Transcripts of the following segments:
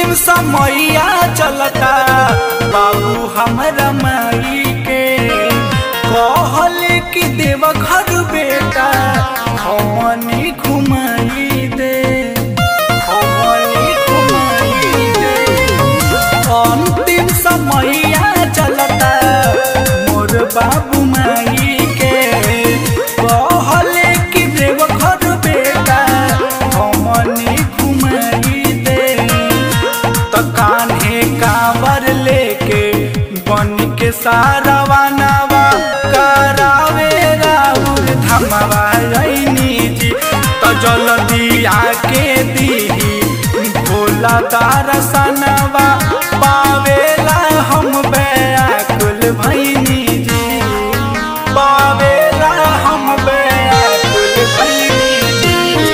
अंतिम समैया चलता बाबू हमरा माई के कहल कि देव घर बेटा हमनी घुमाई दे हमनी घुमाई दे अंतिम समैया चलता मोर बाबू माई के कहल कि देव घर बेटा हमनी घुमाई दे त कान्हे कांवर लेके बन के सारावा नवा करावे राउर धमवा रैनी जी त जल्दी आके दीही भोला दर्शनवा पावेला हम बेकुल भैनी जी पावेला हम बेकुल भैनी जी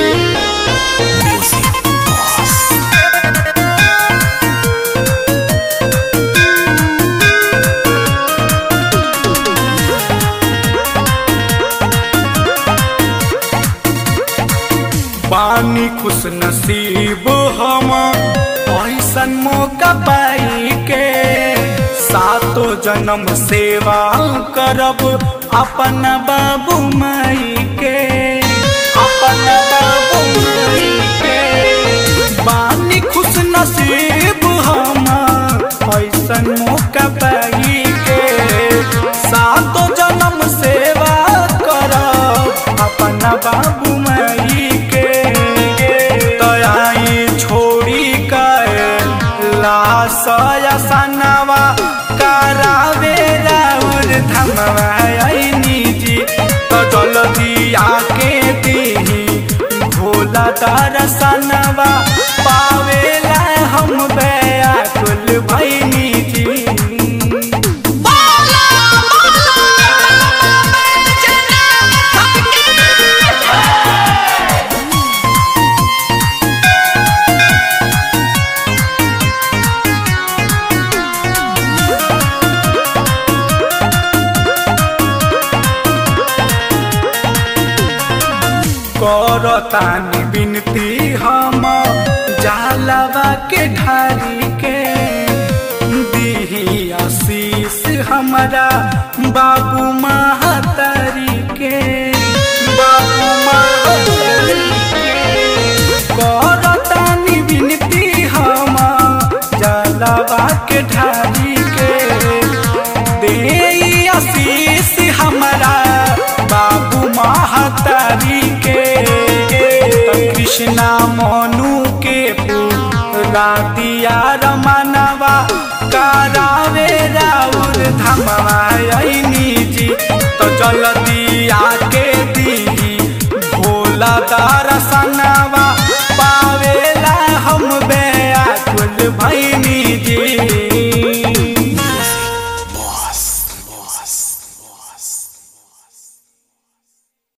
पानी खुश नसीब हम ऐसन मौका पाई के सातो जन्म सेवा करब अपन बाबू माई के अपन बाबू माई के पानी खुश नसीब हम ऐसन मौका पाई के सातो जन्म सेवा करब अपन बाबू माई के तयाई छोड़ी के लासया सनवा करावे राउर धमवा ऐनी जी तो जल्दी आके दीही भोला दर्शनवा पावेला हम बेकुल भैनी जी बोला बोला बैजनाथ की करतानी बिनती हम जालवा के ढारी के दीही आशीष हमारा बाबू महतारी के बाबू महतारी के करतानी बिनती हम जालवा के ढारी के दे आशीष हमारा बाबू महतारी के त कृष्णा मनु के पूरा दिया रमनवा करावे राउर धमवा ऐनी जी तो जल्दी आके दी भोला दर्शनवा